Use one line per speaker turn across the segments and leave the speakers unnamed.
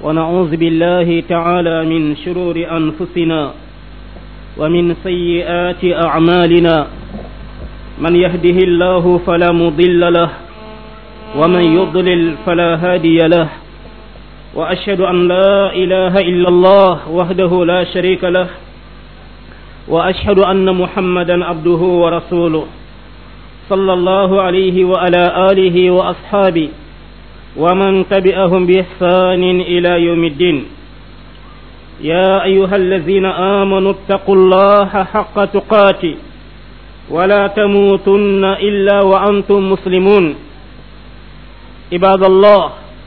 ونعوذ بالله تعالى من شرور أنفسنا ومن سيئات أعمالنا من يهده الله فلا مضل له ومن يضلل فلا هادي له وأشهد أن لا إله إلا الله وحده لا شريك له وأشهد أن محمدا عبده ورسوله صلى الله عليه وعلى آله وأصحابه ومن تبعهم بإحسان إلى يوم الدين يا أيها الذين آمنوا اتقوا الله حق تقاته ولا تموتن إلا وأنتم مسلمون عباد الله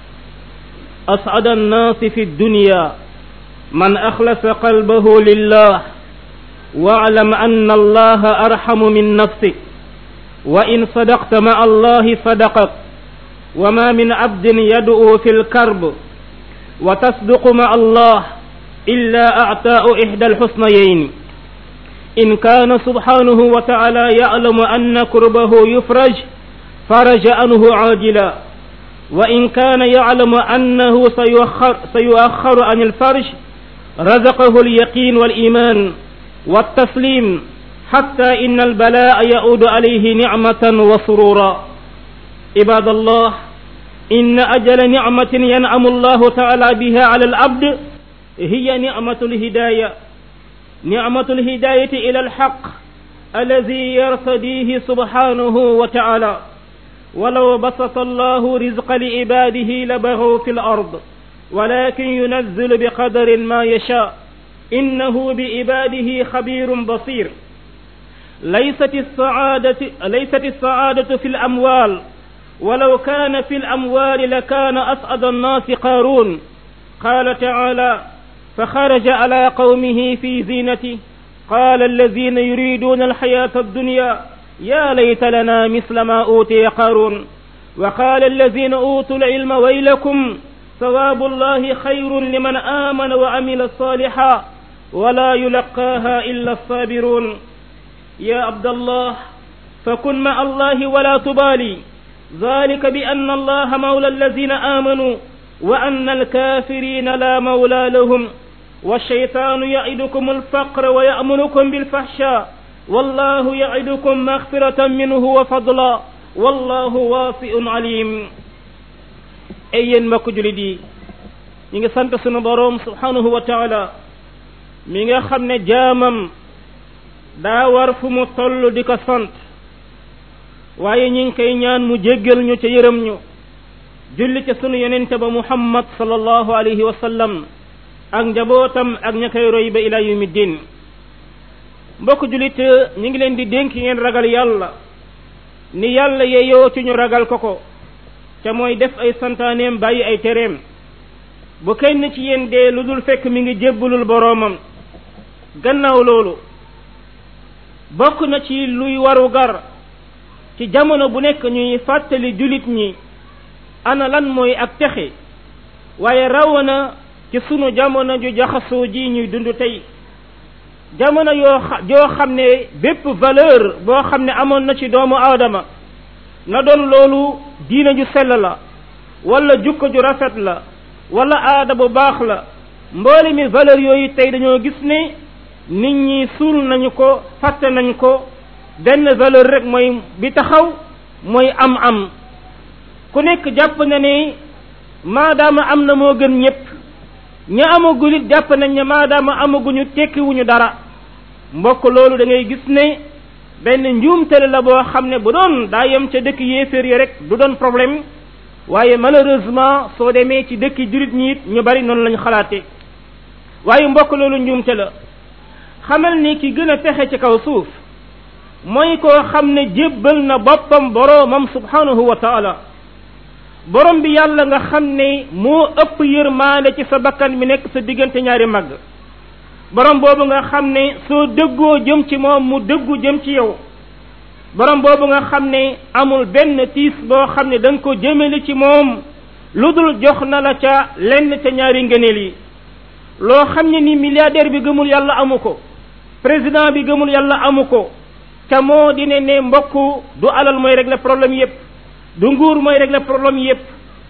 أسعد الناس في الدنيا من أخلص قلبه لله واعلم أن الله أرحم من نفسك وإن صدقت مع الله صدقك وما من عبد يدعو في الكرب وتصدق مع الله إلا أعطاء إحدى الحسنيين إن كان سبحانه وتعالى يعلم أن كربه يفرج فرج عنه عاجلا وإن كان يعلم أنه سيؤخر, سيؤخر عن الفرج رزقه اليقين والإيمان والتسليم حتى إن البلاء يعود عليه نعمة وسرورا عباد الله إن أجل نعمة ينعم الله تعالى بها على العبد هي نعمة الهداية نعمة الهداية إلى الحق الذي يرتديه سبحانه وتعالى ولو بسط الله رزق لعباده لبغوا في الأرض ولكن ينزل بقدر ما يشاء إنه بعباده خبير بصير ليست السعادة ليست السعادة في الأموال ولو كان في الأموال لكان أسعد الناس قارون قال تعالى فخرج على قومه في زينته قال الذين يريدون الحياة الدنيا يا ليت لنا مثل ما أوتي قارون وقال الذين أوتوا العلم ويلكم ثواب الله خير لمن آمن وعمل صالحا ولا يلقاها إلا الصابرون يا عبد الله فكن مع الله ولا تبالي ذلك بأن الله مولى الذين آمنوا وأن الكافرين لا مولى لهم والشيطان يعدكم الفقر ويأمركم بالفحشاء والله يعدكم مغفرة منه وفضلا والله واسع عليم ay yéen mbokk julit yi ñi ngi sant sunu boroom subhanahu wa taala mi nga xam ne jaamam daa war fu mu toll di ko sant waaye ñi ngi koy ñaan mu jéggal ñu ca yërëm ñu julli ca sunu yonente ba muhammad sallallahu alayhi wa sallam ak njabootam ak ña koy roy ba ila yawmi din mbokk julit ñi ngi leen di dénk ngeen ragal yàlla ni yàlla yeyoo ci ñu ragal ko ko te mooy def ay santaaneem bàyyi ay tereem bu kenn ci yéen dee lu dul fekk mi ngi jébbalul boroomam gannaaw loolu bokk na ci luy waru gar ci jamono bu nekk ñuy fàttali julit ñi ana lan mooy ak texe waaye rawana ci sunu jamono ju jaxasoo ji ñuy dund tey jamono yoo joo xam ne bépp valeur boo xam ne amoon na ci doomu aadama na doon loolu diina ju sell la wala jukko ju rafet la wala aada bu baax la mboole mi valeur yooyu tey dañoo gis ne nit ñi suul nañu ko fàtte nañ ko benn valeur rek mooy bi taxaw mooy am am ku nekk jàpp na ne maadaama am na moo gën ñépp ña amagul it jàpp nañ ne maadaama amaguñu tekkiwuñu dara mbokk loolu da ngay gis ne benn njuumtale la boo xam ne bu doon daa yem ca dëkk yéeféer yi rek du doon problème waaye malheureusement soo demee ci dëkk jurit ñi it ñu bari noonu lañu xalaate waaye mbokk loolu njuumte la xamal ni ki gën a pexe ci kaw suuf mooy koo xam ne jébbal na boppam boroomam subhanahu wa taala borom bi yàlla nga xam ne moo ëpp yërmaande ci sa bakkan mi nekk sa diggante ñaari màgg borom boobu nga xam ne soo dëggoo jëm ci moom mu dëggu jëm ci yow borom boobu nga xam ne amul benn tiis boo xam ne da nga ko jëmale ci moom lu dul jox na la ca lenn ca ñaari ngëneel yi loo xam ne ni milliardaire bi gëmul yàlla amu ko président bi gëmul yàlla amu ko ca moo di ne ne mbokk du alal mooy régler problème yépp du nguur mooy régler problème yépp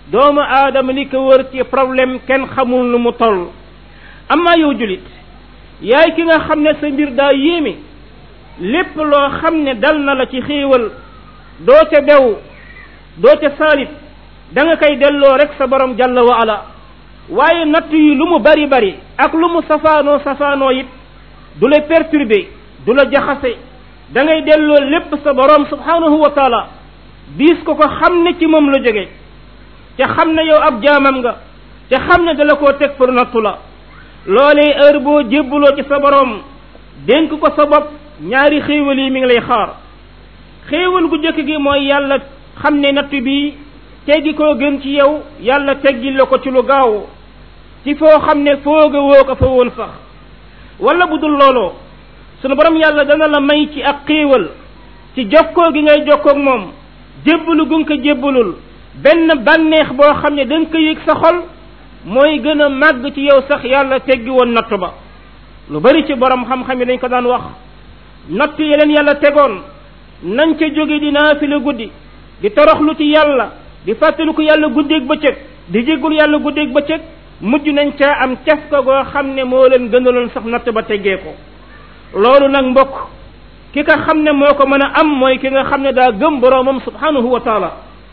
doomu aadama li ko wër ci problème kenn xamul nu mu toll amaa yow julit yaay ki nga xam ne sa mbir daa yéeme lépp loo xam ne dal na la ci xéewal doo ca bew doo ca saalit da nga koy delloo rek sa borom jalla wa ala waaye natt yi lu mu bari bari ak lu mu safaanoo safaanoo it du la perturber du la jaxase da ngay delloo lépp sa borom subhanahu wa taala diis ko ko xam ne ci moom la jóge te xam ne yow ab jaamam nga te xam ne dala koo teg pour nattu la loolee heure boo jébbaloo ci sa borom dénk ko sa bopp ñaari xéewal yi mi ngi lay xaar xéewal gu jëkk gi mooy yàlla xam ne natt bi teggi koo gën ci yow yàlla teggil la ko ci lu gaaw ci foo xam ne fooga woo ko fa woon sax wala bu dul looloo sunu borom yàlla dana la may ci ak xéewal ci jokkoo gi ngay jokkoog moom jébbalu gu nga ko jébbalul benn bànneex boo xam ne da nga ko yëg sa xol mooy gën a màgg ci yow sax yàlla teggi woon natt ba lu bari ci borom xam-xam yi dañ ko daan wax natt yi leen yàlla tegoon nañ ca jóge di naafila guddi di toroxlu ci yàlla di fàttaliku yàlla guddeeg bëccëg di jéggul yàlla guddeeg bëccëg mujj nañ caa am caf ko goo xam ne moo leen gënaloon sax natt ba teggee ko loolu nag mbokk ki nga xam ne moo ko mën a am mooy ki nga xam ne daa gëm boroomam subhanahu wa taala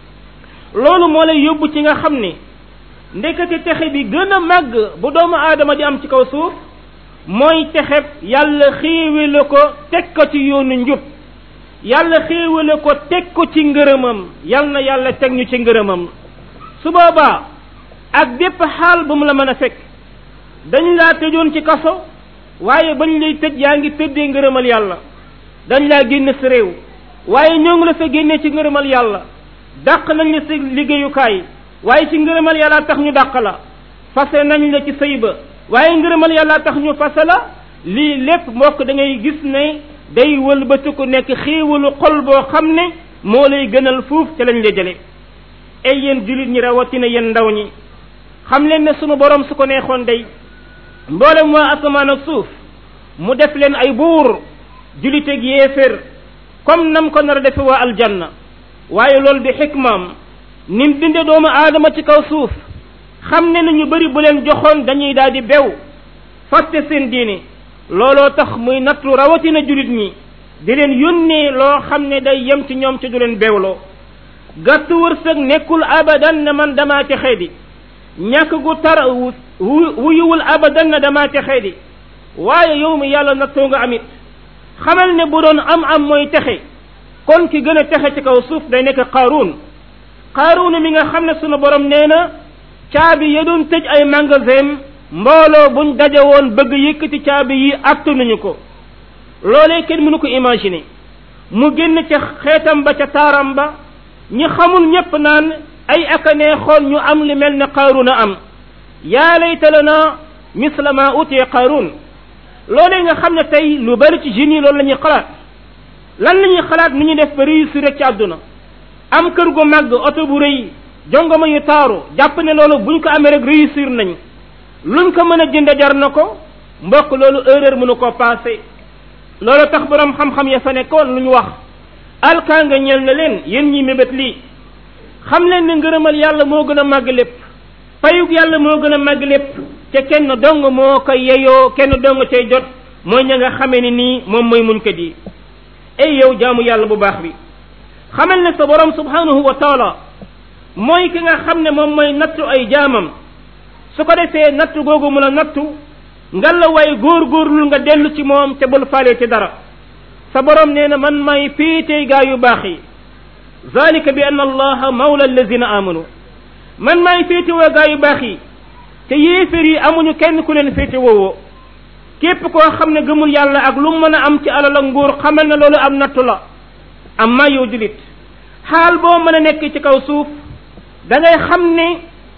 loolu moo lay yóbbu ci nga xam ne ndekete texe bi gën a màgg bu doomu aadama di am ci kaw suuf mooy texeb yàlla xéewale ko teg ko ci yoonu njub yàlla xéewale ko teg ko ci ngërëmam yal na yàlla teg ñu ci ngërëmam su boobaa ak bépp xaal bu mu la mën a fekk dañ laa tëjoon ci kaso waaye bañ lay tëj yaa ngi tëddee ngërëmal yàlla dañ laa génne sa réew waaye ñoo ngi la sa génnee ci ngërëmal yàlla dàq nañ la sa liggéeyukaay waaye ci ngërëmal yàlla tax ñu dàq la fase nañ la ci sëy ba waaye ngërëmal yàlla tax ñu fase la lii lépp mbokk da ngay gis ne day wëlbati ku nekk xéewalu xol boo xam ne moo lay gënal fuuf ca lañ la jële ay yéen jullit ñi rawatina yéen ndaw ñi xam leen ne sunu borom su ko neexoon day mboolem waa asamaan ak suuf mu def leen ay buur julliteeg yéefér comme nam ko nar a defe waa aljanna waaye loolu di xikmaam nim binde doomu aadama ci kaw suuf xam ne na ñu bari bu leen joxoon dañuy daal di bew fàtte seen diine looloo tax muy nattu rawatina jullit ñi di leen yónnee loo xam ne day yem ci ñoom ci du leen bewloo gàttu wërsëg nekkul abadan ne man damaa texee di ñàkk gu tar wuyuwul abadan na damaa texee di waaye yow mi yàlla nattoo nga amit xamal ne bu doon am am mooy texe kon ki gën a texe ci kaw suuf day nekk qaaruun qaaruun mi nga xam ne sunu borom nee na caabi ya doon tëj ay magasin mbooloo buñ daje woon bëgg yëkkati caabi yi attanuñu ko loolee kenn mënu ko imaginer mu génn ca xeetam ba ca taaram ba ñi xamul ñépp naan ay aka neexoon ñu am li mel ne qaaruun a am yaa layta lana misla ma utiye qaaruun loolee nga xam ne tey lu bari ci jeunes yi loolu la ñuy xalaat lan la ñuy xalaat nu ñuy def ba réussir rek ci àdduna am kër gu màgg oto bu rëy jongoma yu taaru jàpp ne loolu buñ ko amee rek réussir nañ luñ ko mën a jënde jar na ko mbokk loolu erreur mënu ko passé loolu tax borom xam-xam ya fa nekkoon lu ñu wax alkaa nga ñeel na leen yéen ñi mébét lii xam leen ne ngërëmal yàlla moo gën a màgg lépp payug yàlla moo gën a màgg lépp te kenn dong moo ko yeyoo kenn dong cay jot mooy ña nga xamee ni nii moom mooy muñ ko di ay yow jaamu yàlla bu baax bi xamal ne sa borom subhanahu wa taala mooy ki nga xam ne moom mooy nattu ay jaamam su ko defee nattu googu mu la nattu nga la way góor-góorlul nga dellu ci moom te bul faale ci dara sa borom nee na man may féetee gaa yu baax yi zalika bi anna allaha mawla allazina amanu man maay féete woo gaa yu baax yi te yéefér yi amuñu kenn ku leen féete woowoo képp koo xam ne gëmul yàlla ak lu mën a am ci alal ak nguur xamal na loolu am nattu la am maa yow julit xaal boo mën a nekk ci kaw suuf da ngay xam ne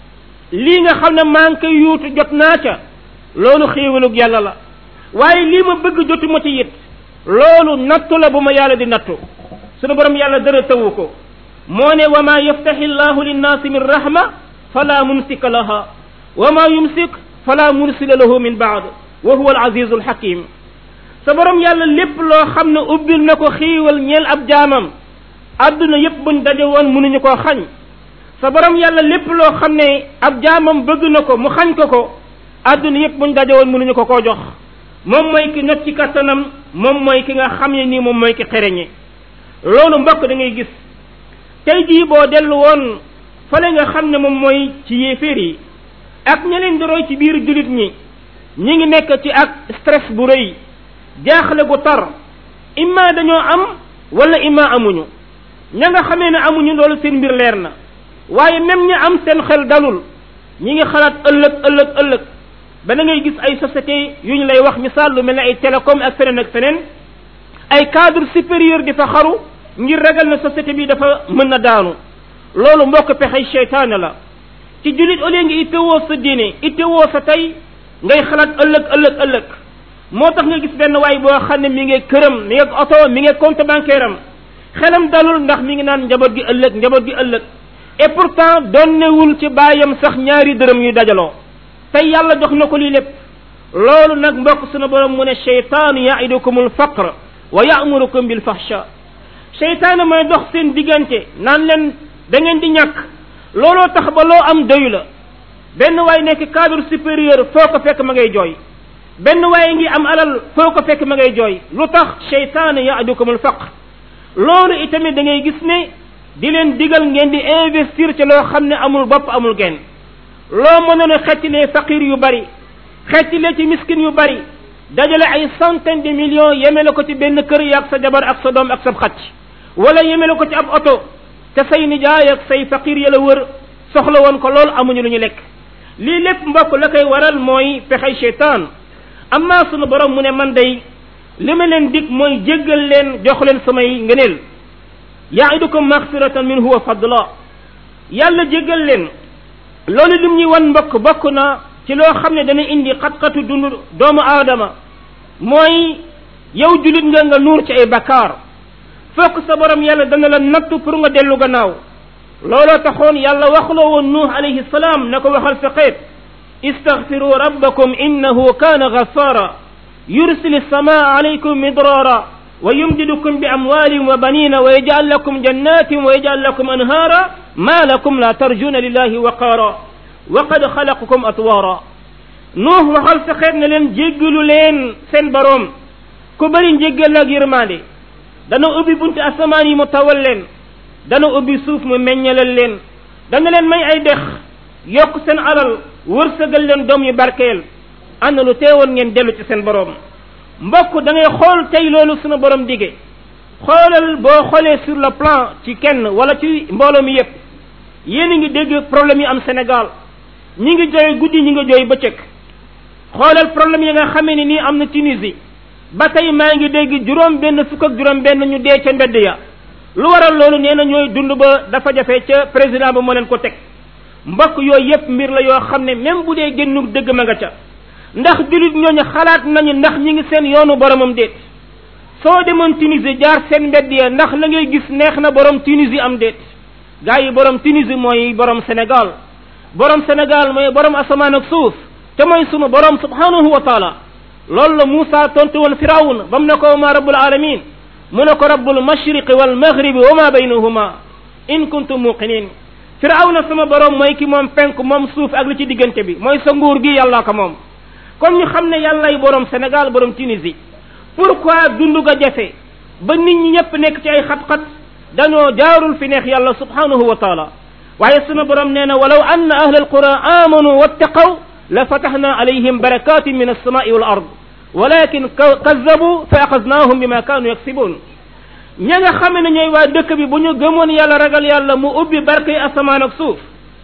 lii nga xam ne maa ngi koy yuutu jot naa ca loolu xéewalug yàlla la waaye lii ma bëgg jotuma ci it loolu nattu la bu ma yàlla di nattu sunu borom yàlla dara tawu ko moo ne wa ma yaftaxi llahu linnaasi min rahma fala mumsika laha wa ma yumsik fala mursila lahu min baad wa huwa al azizu alxakim sa borom yàlla lépp loo xam ne ubbil na ko xiiwal ñeel ab jaamam adduna yépp buñ daje woon mënuñu koo xañ sa borom yàlla lépp loo xam ne ab jaamam bëgg na ko mu xañ ko ko àdduna yépp buñ daje woon mënuñu ko koo jox moom mooy ki not ci kattanam moom mooy ki nga xam ne nii moom mooy ki xereñe loolu mbokk da ngay gis tey jii boo dellu woon fale nga xam ne moom mooy ci yéeféer yi ak ña leen di roy ci biir jullit ñi ñi ngi nekk ci ak stress bu rëy jaaxle gu tar imma dañoo am wala imma amuñu ña nga xamee ne amuñu loolu seen mbir leer na waaye même ñi am seen xel dalul ñi ngi xalaat ëllëg ëllëg ëllëg ba da ngay gis ay société yu ñu lay wax misaal lu mel ne ay télécom ak feneen ak feneen ay cadre supérieur di fa xaru ngir ragal na société bi dafa mën na daanu loolu mbokk pexey seytaane la ci jullit au lieu nga ittewoo sa diine ittewoo sa tey ngay xalaat ëllëg ëllëg ëllëg moo tax nga gis benn waay boo xam ne mi ngi këram mi ngi oto mi ngi compte bancaire am xelam dalul ndax mi ngi naan njaboot gi ëllëg njaboot gi ëllëg et pourtant donnewul ci baayam sax ñaari dërëm yu dajaloo tey yàlla jox na ko lii lépp loolu nag mbokk sunu borom mu ne cheytaanu yaidukum alfaqr wa yamurukum bil fahsha cheytaane mooy dox seen diggante naan leen da ngeen di ñàkk looloo tax ba loo am doyu la benn waay nekk cadre supérieur foo ko fekk ma ngay jooy benn waaye ngi am alal foo ko fekk ma ngay jooy lu tax cheytaane yaidukum alfaqr loolu itamit da ngay gis ne di leen digal ngeen di investir ci loo xam ne amul bopp amul genn loo mënoon a xettilee faqir yu bari xettilee ci miskin yu bari dajale ay centaine de millions yemele ko ci benn kër yaag sa jabar ak sa doom ak sa xacc wala yemele ko ci ab oto te say nijaay ak say faqir ya la wër soxla woon ko lool amuñu lu ñu lekk lii lépp mbokk la koy waral mooy pexey cheytaan amma sunu borom mu ne man day li ma leen dig mooy jéggal leen jox leen samay ngëneel yaidukum maxfiratan minhu wa fadla yàlla jéggal leen loolu lim ñuy wan mbokk bokk na ci loo xam ne dana indi xat-xatu dund doomu aadama mooy yow julit nga nga nuur ci ay bakkaar fokk sa borom yàlla dana la nattu pour nga dellu gannaaw looloo taxoon yàlla waxloo woon nuux alayhi salaam na ko waxal sa xeet istaghfiru rabbakum innahu kaana ghaffara yursil samaa alaykum midrara wa yumdidukum bi amwalin wa banina wa yaj'al lakum jannatin wa yaj'al lakum anhara ma lakum la tarjuna lillahi waqara wa qad xalaqakum atwara nuux waxal sa xeet ne leen jéggalu leen seen boroom ku bëri njéggal ak yërmande dana ubbi bunti asamaan yi mu tawal leen dana ubbi suuf mu meññalal leen dana leen may ay dex yokk seen alal wërsëgal leen doom yu barkeel ana lu teewoon ngeen dellu ci seen boroom mbokk da ngay xool tey loolu sunu borom dige xoolal boo xoolee sur le plan ci kenn wala ci mbooloo mi yépp yéen a ngi dégg problème yi am Sénégal ñi ngi jooy guddi ñi ngi jooy bëccëg xoolal problème yi nga xamee ni nii am na Tunisie ba tey maa ngi dégg juróom benn fukk ak juróom benn ñu dee ca mbedd ya lu waral loolu nee na ñooy dund ba dafa jafe ca président ba moo leen ko teg mbokk yooyu yépp mbir la yoo xam ne même bu dee génnu dëgg ma nga ca ndax jullit ñooñu xalaat nañu ndax ñi ngi seen yoonu boromam déet soo demoon Tunisie jaar seen mbedd ya ndax la ngay gis neex na borom Tunisie am déet gaa yi borom Tunisie mooy borom Sénégal borom Sénégal mooy borom asamaan ak suuf te mooy sunu borom subhanahu wa taala loolu la Moussa tontu woon Firawun ba mu ne ko ma rabbul alamin mu ne ko rabbul mashriqi wal maghribi wa ma baynahuma in kuntum muqinin Firawna sama borom mooy ki moom penk moom suuf ak li ci diggante bi mooy sa nguur gi yàllaa ko moom kon ñu xam ne yàllay borom Sénégal borom Tunisie pourquoi dundu ga jafe ba nit ñi ñëpp nekk ci ay xat-xat dañoo jaarul fi neex yàlla subhanahu wa taala waaye sunu borom nee na walaw anna ahla alqura amanu wattaqaw la fatahna alayhim barakatin min alsamai wal ard walakin kazzabu fa axaznahum bima kanu yaksibun ña nga xam ne ñooy waa dëkk bi bu ñu gëmoon yàlla ragal yàlla mu ubbi barke yi asamaan ak suuf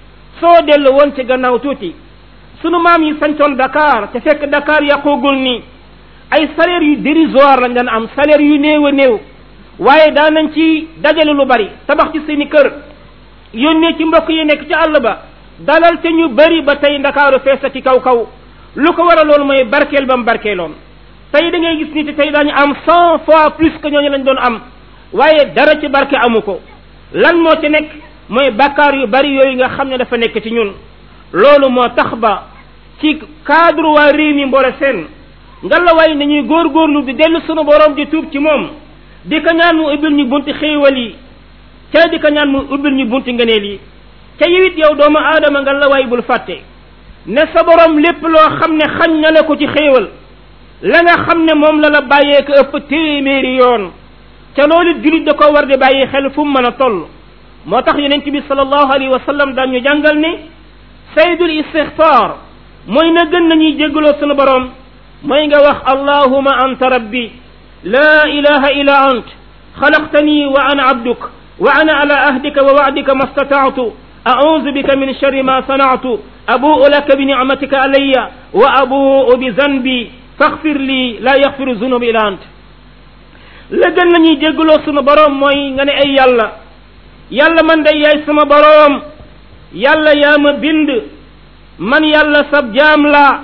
soo dellu woon ci gannaaw tuuti sunu maam yi sancoon Dakar te fekk Dakar yàqoogul nii ay salaire yu dérisoire lañ daan am salaire yu néew a néew waaye daan nañ ci dajale lu bari tabax ci seeni kër yónnee ci mbokk yi nekk ci àll ba dalal te ñu bari ba tey ndakaaru feesa ci kaw kaw lu ko waral loolu mooy barkeel ba mu barkeeloon tey da ngay gis ni te tey daañu am cent fois plus que ñooñu lañ doon am waaye dara ci barke amu ko lan moo ci nekk mooy bakkaar yu bari yooyu nga xam ne dafa nekk ci ñun loolu moo tax ba ci cadre waa réew mi mboole seen ngalawaay nañuy góorgóorlu di dellu sunu borom di tuub ci moom di ko ñaan mu ubbil ñu bunti xéewal yi ca di ko ñaan mu ubbil ñu bunti ngëneel yi ca yewit yow doomu aadama nga la waay bul fàtte ne sa borom lépp loo xam ne xañ na la ko ci xéewal la nga xam ne moom la la bàyyee ko ëpp téeméeri yoon ca loolu julit da ko war di bàyyi xel fu mu mën a toll moo tax yonent bi sallallahu alayhi wa sallam daan ñu jàngal ne saydul istixfar mooy na gën nañuy jéggaloo sunu borom mooy nga wax allahuma anta rabbi la ilaha illa ant xalaqtani wa ana abduk wa ana ala ahdika wa wa'dika ma stata'tu a'udhu bika min sharri ma sana'tu abu'u laka bi ni'matika alayya wa abu'u bi zanbi faghfir li la yaghfiru dhunuba illa ant la gën nañuy jéggaloo sunu borom mooy nga ne ay yàlla yàlla man day yaay sama boroom yàlla yaa ma bind man yàlla sab jaam laa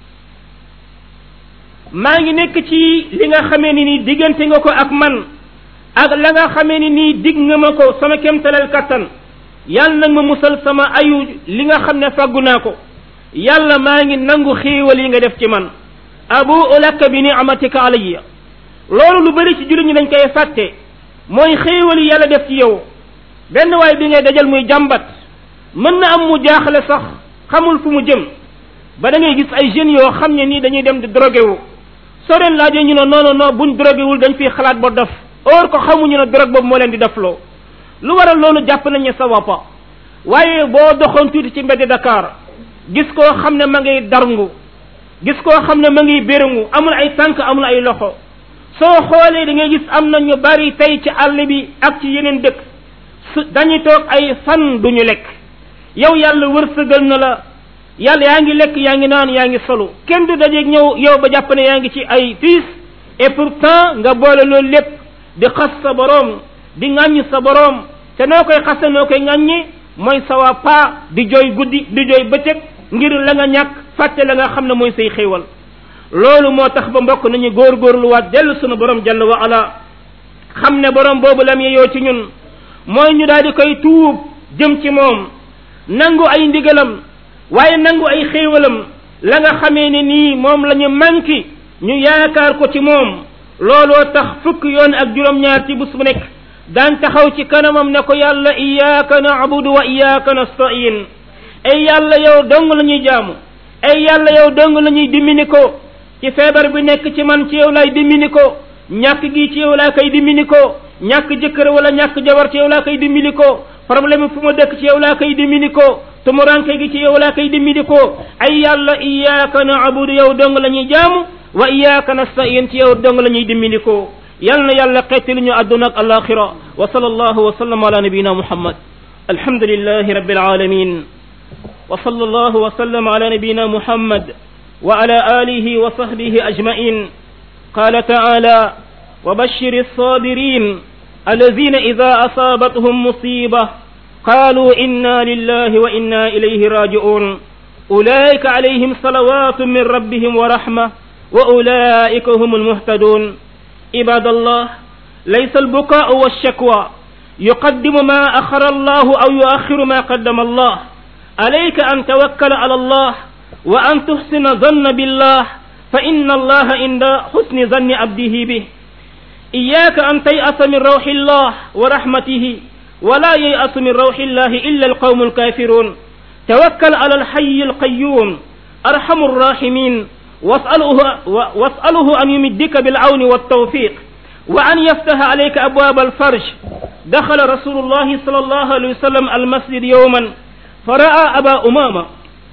maa ngi nekk ci li nga xamee ni nii diggante nga ko ak man ak la nga xamee ni nii dig nga ma ko sama kemtalal kattan yàlla nag ma musal sama ayu li nga xam ne fàggu naa ko yàlla maa ngi nangu xéewal yi nga def ci man abu laka bi ni'matika alayya loolu lu bari ci jullit ñi dañ koy fàtte mooy xéewal yi yàlla def ci yow benn waay bi ngay dajal muy jàmbat mën na am mu jaaxle sax xamul fu mu jëm ba da ngay gis ay jeunes yoo xam ne nii dañuy dem di drogué wu soo leen laajee ñu ne non non non buñ drogué wul dañ fiy xalaat ba dof or ko xamuñu ne drogue boobu moo leen di defloo lu waral loolu jàpp nañ ne sa woppa waaye boo doxoon tuuti ci mbedd Dakar gis koo xam ne ma ngay darngu gis koo xam ne ma ngi béréngu amul ay tànk amul ay loxo soo xoolee da ngay gis am na ñu bari tey ci àll bi ak ci yeneen dëkk su dañuy toog ay fan duñu lekk yow yàlla wërsëgal na la yàlla yaa ngi lekk yaa ngi naan yaa ngi solu kenn du dajeeg ñëw yow ba jàpp ne yaa ngi ci ay fiis et pourtant nga boole loolu lépp di xas sa boroom di ŋàññ sa boroom te noo koy xase noo koy ŋàññi mooy sawa paa di jooy guddi di jooy bëccëg ngir la nga ñàkk fàtte la nga xam ne mooy say xéewal loolu moo tax ba mbokk nañu góorgóorluwaat dellu sunu borom jalla wa ala xam ne borom boobu lam yeyoo ci ñun mooy ñu daal di koy tuub jëm ci moom nangu ay ndigalam waaye nangu ay xéewalam la nga xamee ne nii moom la ñu manki ñu yaakaar ko ci moom looloo tax fukk yoon ak juróom-ñaar ci bés bu nekk daan taxaw ci kanamam ne ko yàlla iyyaka na'budu wa iyyaka nasta'in ay yàlla yow dong la ñuy jaamu ay yàlla yow dong la ñuy dimmini ko ci feebar bi nekk ci man ci yow lay dimmini ko ñàkk gi ci yow laa koy dimmini ko ñàkk jëkkër wala ñàkk jabar ci yow laa koy dimmini ko problème fu ma dëkk ci yow laa koy dimmini ko tumuranke gi ci yow laa koy dimmini ko ay yàlla iyyaka na'budu yow dong la ñuy jaamu wa iyyaka nasta'in ci yow dong la ñuy dimmini ko yal na yàlla xettali ñu àdduna ak alaxira wa sallallahu wa sallam ala nabiyina muhammad alhamdulillahi rabbil alamin wa sallallahu wa sallam ala nabiyina muhammad wa ala alihi wa sahbihi ajma'in قال تعالى وبشر الصابرين الذين إذا أصابتهم مصيبة قالوا إنا لله وإنا إليه راجعون أولئك عليهم صلوات من ربهم ورحمة وأولئك هم المهتدون عباد الله ليس البكاء والشكوى يقدم ما أخر الله أو يؤخر ما قدم الله عليك أن توكل على الله وأن تحسن ظن بالله فإن الله عند حسن ظن عبده به إياك أن تيأس من روح الله ورحمته ولا ييأس من روح الله إلا القوم الكافرون توكل على الحي القيوم أرحم الراحمين واسأله, واسأله أن يمدك بالعون والتوفيق وأن يفتح عليك أبواب الفرج دخل رسول الله صلى الله عليه وسلم المسجد يوما فرأى أبا أمامة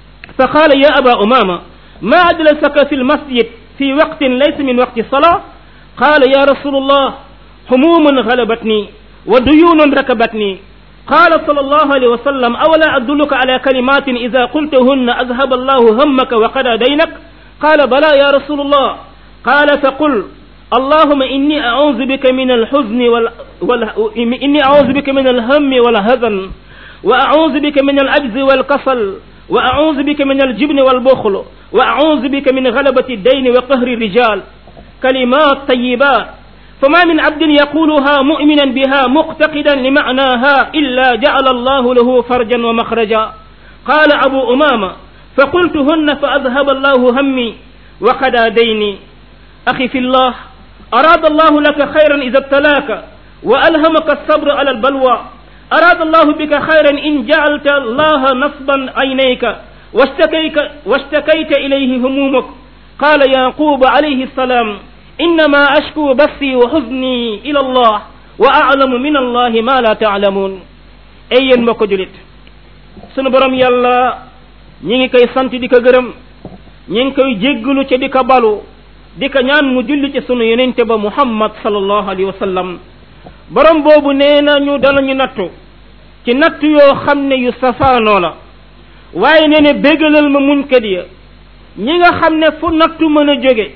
فقال يا أبا أمامة ما أجلسك في المسجد في وقت ليس من وقت الصلاة قال يا رسول الله هموم غلبتني وديون ركبتني قال صلى الله عليه وسلم أولا أدلك على كلمات إذا قلتهن أذهب الله همك وقضى دينك قال بلى يا رسول الله قال فقل اللهم إني أعوذ بك من الحزن وال... وال... إني أعوذ بك من الهم والهزن وأعوذ بك من العجز والكسل وأعوذ بك من الجبن والبخل وأعوذ بك من غلبة الدين وقهر الرجال كلمات طيبات فما من عبد يقولها مؤمنا بها مقتقدا لمعناها إلا جعل الله له فرجا ومخرجا قال أبو أمامة فقلتهن فأذهب الله همي وقدى ديني أخي في الله أراد الله لك خيرا إذا ابتلاك وألهمك الصبر على البلوى arada allahu bika xayran in jaalta allaha nasban aynayka wastakayka wastakayta ilayhi humumak qala yaquba alayhi salam innama ashku bassi wa xuzni ila allah wa alamu min allahi ma la taalamuun ay yéen mbokk julit sunu borom yàlla ñi ngi koy sant di ko gërëm ñi ngi koy jéggalu ca di ko balu di ko ñaan mu julli ci sunu yenente ba muhammad sallallahu alayhi wa sallam borom boobu nee na ñu danañu nattu ci nattu yoo xam ne yu safaanoo la waaye nee ne béggalal ma muñkat ya ñi nga xam ne fu nattu mën a jóge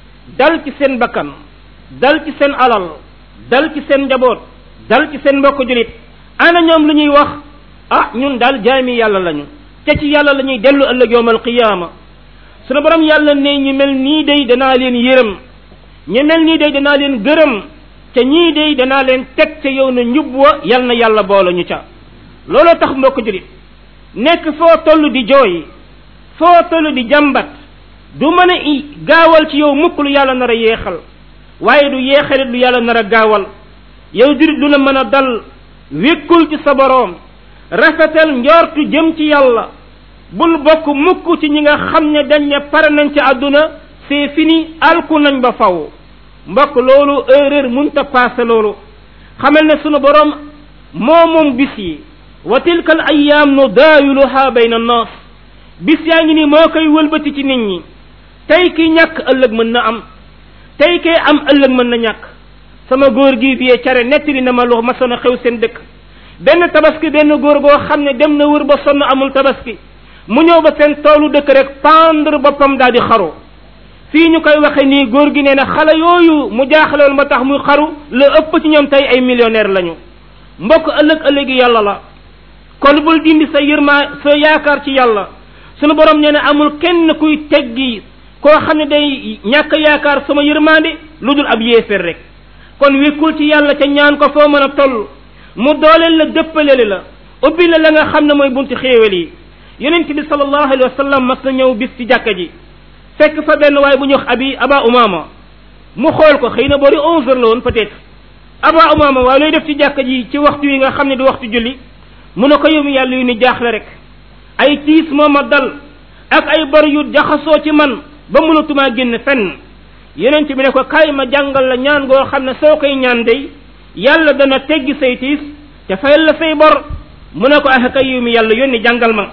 dal ci seen bakkan dal ci seen alal dal ci seen njaboot dal ci seen mbokk julit ana ñoom lu ñuy wax ah ñun daal jaami yàlla lañu te ci yàlla la ñuy dellu ëllëg yowmal qiyaama sunu borom yàlla ne ñu mel nii day danaa leen yërëm ñu mel nii day danaa leen gërëm te ñii day danaa leen teg ca yow na njub wa yal na yàlla boole ñu ca looloo tax mbokk julit nekk foo toll di jooy foo toll di jàmbat du mën a i gaawal ci yow mukk lu yàlla nar a yeexal waaye du yeexalit lu yàlla nar a gaawal yow julit du la mën a dal wékkul ci sa boroom rafetal njortu jëm ci yàlla bul bokk mukk ci ñi nga xam ne dañ ne pare nañ ci àdduna c'est fini alku nañ ba faw mbokk loolu erreur munta passé loolu xamal ne sunu boroom moo moom bis yi wa tilka al ayyaam nu daawiluha bayna annaas bis yaa ngi ni moo koy wëlbati ci nit ñi tey ki ñàkk ëllëg mën na am tey kay am ëllëg mën na ñàkk sama góor gi biyee care nettali na ma lu ma soon a xew seen dëkk benn tabaski benn góor goo xam ne dem na wër ba sonn amul tabaski mu ñëw ba seen toolu dëkk rek pendre boppam daal di xaru fii ñu koy waxe nii góor gi nee na xale yooyu mu jaaxaloon ba tax muy xaru la ëpp ci ñoom tey ay millionnaire lañu mbokk ëllëg ëllëgi yàlla la kon bul dindi sa yërma sa yaakaar ci yàlla sunu borom nee na amul kenn kuy teggi koo xam ne day ñàkk yaakaar sama yërmaande lu dul ab yéeféer rek kon wékkul ci yàlla ca ñaan ko foo mën a toll mu dooleel la dëppaleel la ubbi la la nga xam ne mooy bunti xéewal yi yonent bi sallallahu alayhi wa sallam mas na ñëw bis ci jàkka ji fekk fa benn waaye bu ñu wax abi aba umama mu xool ko xëy na boori onze heures la woon peut-être aba umama waaye looy def ci jàkka ji ci waxtu yi nga xam ne du waxtu julli mu ne ko yow mi yàlla yu ni jaaxle rek ay tiis moo ma dal ak ay bor yu jaxasoo ci man ba mënatumaa génn fenn yonent bi ne ko kaay ma jàngal la ñaan goo xam ne soo koy ñaan day yàlla dana teggi say tiis te fayal la say bor mu ne ko ah kay yow mi yàlla yónni jàngal ma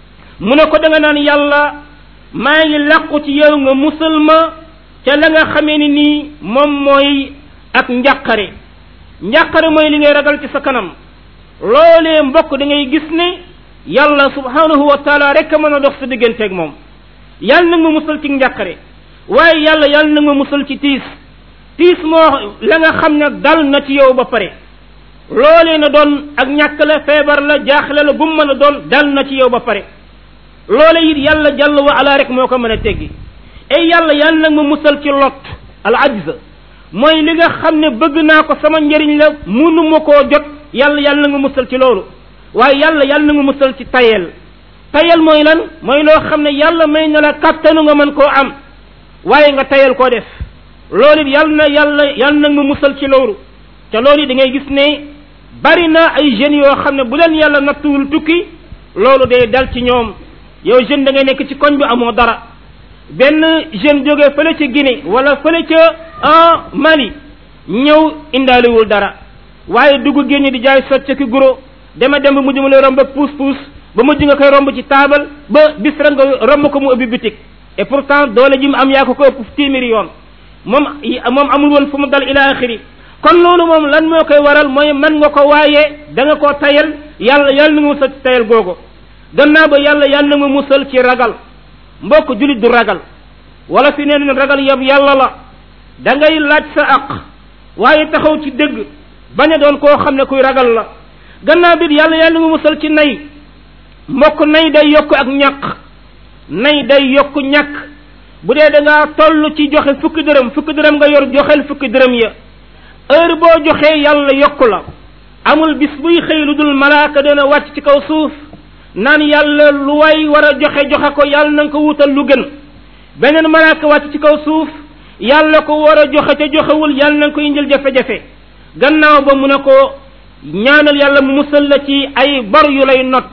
mu ne ko da nga naan yàlla maa ngi làqu ci yow nga musal ma ca la nga xamee ni nii moom mooy ak njàqare njàqare mooy li ngay ragal ci sa kanam loolee mbokk da ngay gis ne yàlla subhanahu wa taala rek a mën a dox sa digganteeg moom yàlla nag ma musal ci njàqare waaye yàlla yàlla nag ma musal ci tiis tiis moo la nga xam ne dal na ci yow ba pare loolee na doon ak ñàkk la feebar la jaaxle la bu mu mën a doon dal na ci yow ba pare loole it yàlla jàll wa ala rek moo ko mën a teggi ay yàlla yàlla nag ma musal ci lot al ajz mooy li nga xam ne bëgg naa ko sama njëriñ la munu ma koo jot yàlla yàlla nga musal ci loolu waaye yàlla yàlla nga musal ci tayel tayel mooy lan mooy loo xam ne yàlla may na la kattanu nga mën koo am waaye nga tayel koo def loolu it yàlla na yàlla yàlla na nga musal ci loolu te loolu da ngay gis ne bari na ay jeunes yoo xam ne bu leen yàlla nattuwul tukki loolu day dal ci ñoom yow jeune da ngay nekk ci koñ bi amoo dara benn jeune jógee fële ca Guinée wala fële ca ah Mali ñëw indaalewul dara waaye dugg génn di jaay socc ki guro dema dem ba mujj mu lay romb ak puus puus ba mujj nga koy romb ci taabal ba bis rek nga romb ko mu ubbi bitik et pourtant doole ji mu am yaa ko ko ëpp téeméeri yoon moom moom amul woon fu mu dal ila axiri kon loolu moom lan moo koy waral mooy man nga ko waaye da nga koo tayal yàlla yàlla na nga musal ci tayal googu gannaaw ba yàlla yàlla na nga musal ci ragal mbokk julit du ragal wala fi neen ragal yab yàlla la da ngay laaj sa aq waaye taxaw ci dëgg bañ a doon koo xam ne kuy ragal la gannaaw bi yàlla yàlla nga musal ci nay mbokk nay day yokk ak ñàkk nay day yokk ñàkk bu dee da ngaa toll ci joxe fukki dërëm fukki dërëm nga yor joxel fukki dërëm ya heure boo joxee yàlla yokku la amul bis buy xëy lu dul malaaka dana wàcc ci kaw suuf naan yàlla lu way war a joxe joxe ko yàlla na nga ko wutal lu gën beneen malaaka wàcc ci kaw suuf yàlla ko war a joxe te joxewul yàlla na nga ko indil jafe-jafe gannaaw ba mu ne ko ñaanal yàlla mu musal la ci ay bor yu lay not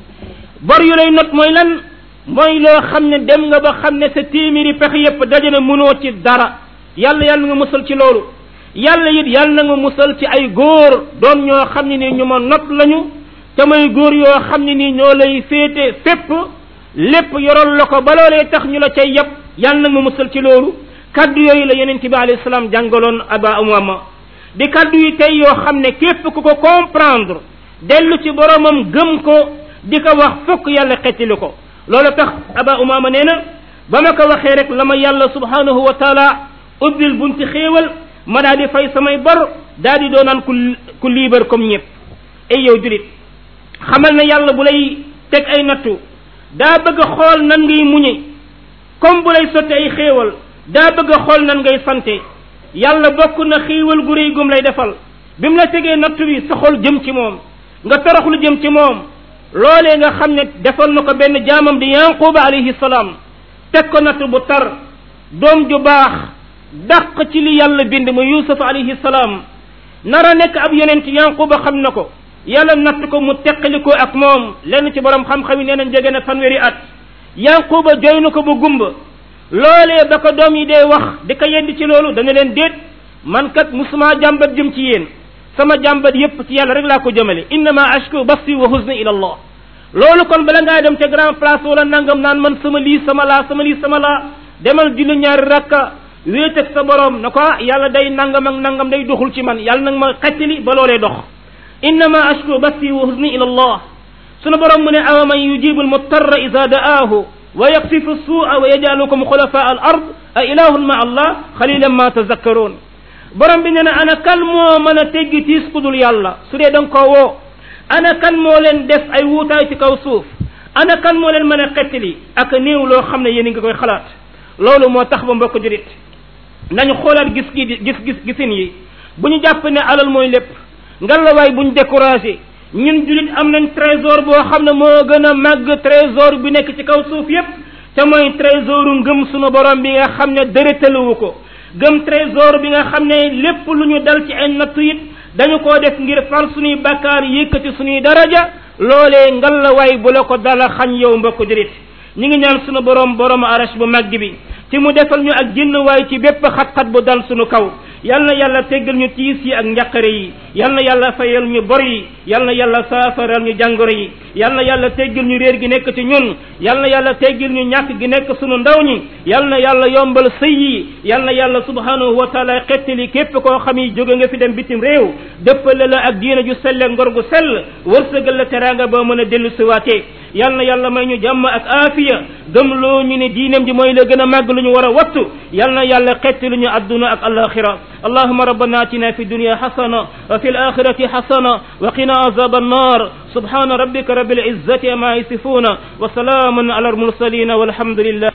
bor yu lay not mooy lan mooy loo xam ne dem nga ba xam ne sa téeméeri pexe yépp daje na mënoo ci dara yàlla yàlla nga musal ci loolu yàlla it yàlla na nga musal ci ay góor doon ñoo xam ne nii ñu ma not lañu te may góor yoo xam ne nii ñoo lay féete fépp lépp yoroon la ko ba loolee tax ñu la cay yëpp yàlla na nga musal ci loolu kaddu yooyu la yonent bi alayhi salaam jàngaloon aba umama di kaddu yi tey yoo xam ne képp ku ko comprendre dellu ci boromam gëm ko di ko wax fokk yàlla xettili ko loolu tax aba umama nee na ba ma ko waxee rek la ma yàlla subhanahu wa taala ubbil bunti xéewal ma daa di fay samay bor daa di doonaan ku ku liibar comme ñëpp ay yow julit xamal na yàlla bu lay teg ay nattu daa bëgg a xool nan ngay muñe comme bu lay sotti ay xéewal daa bëgg a xool nan ngay sante yàlla bokk na xéewal gu réy gum lay defal bi mu la tegee nattu bi sa xol jëm ci moom nga toroxlu jëm ci moom loolee nga xam ne defal na ko benn jaamam di yanquba alayhi salaam teg ko nattu bu tar doom ju baax dàq ci li yàlla bind mu yusuf alayhi salaam nara nekk ab yonent yanquba xam na ko yàlla natt ko mu teqali ko ak moom lenn ci borom xam-xam yi nee nañ jege na fanweeri at yanquba joy na ko bu gumba loolee ba ko doom yi dee wax di ko yedd ci loolu dana leen déet man kat musuma jàmbat jëm ci yéen sama jàmbat yépp ci yàlla rek laa ko jëmale innama ashku basti wa huzni ila allah loolu kon bala ngaa dem ca grand place wala nangam naan man sama lii sama laa sama lii sama laa demal julli ñaari rakka wéet ak sa borom na ko yàlla day nangam ak nangam day doxul ci man yàlla nag ma xettali ba loolee dox innama ashku basti wa huzni ila allah sunu borom mu ne awa man yujibu almuttarra ida da'aahu wa yaqsifu suu'a wa yajalukum xulafa al ard a ilahun ma allah xalilan ma tazakkaroon borom bi nee na ana kan moo mën a teggi tiis ku dul yàlla su dee da nga koo woo ana kan moo leen def ay wuutaay ci kaw suuf ana kan moo leen mën a xettali ak néew loo xam ne yéen a ngi koy xalaat loolu moo tax ba mbokk jurit nañu xoolaat gis gi gis gis gisin yi bu ñu jàpp ne alal mooy lépp ngalawaay bu ñu découragé ñun julit am nañ trésor boo xam ne moo gën a màgg trésor bi nekk ci kaw suuf yépp te mooy trésoru ngëm sunu borom bi nga xam ne dërëtaluwu ko gëm trésor bi nga xam ne lépp lu ñu dal ci ay nattu it dañu koo def ngir far suñuy bakkaar yëkkati suñuy daraja loolee ngalawaay bu la ko dala xañ yow mbokk julit ñi ngi ñaan sunu borom borom arash bu màgg bi ci mu defal ñu ak jinn waay ci bépp xat-xat bu dal sunu kaw yal na yàlla teggal ñu tiis yi ak njàqare yi yal na yàlla fayal ñu bor yi yal na yàlla saafaral ñu jàngoro yi yal na yàlla teggal ñu réer gi nekk ci ñun yal na yàlla teggal ñu ñàkk gi nekk sunu ndaw ñi yal na yàlla yombal sëy yi yal na yàlla subhanahu wa taala xettali képp koo xam yi jóge nga fi dem bitim réew dëppale la ak diina ju selle ngor gu sell wërsëgal la teraanga ba mën a dellu siwaatee yal na yàlla may ñu jàmm ak aafiya gëmloo ñu ne diinam ji mooy la gën a màgg lu ñu war a wattu yal na yàlla xettali ñu adduna ak alaxira اللهم ربنا اتنا في الدنيا حسنة وفي الآخرة حسنة وقنا عذاب النار سبحان ربك رب العزة ما يصفون وسلام على المرسلين والحمد لله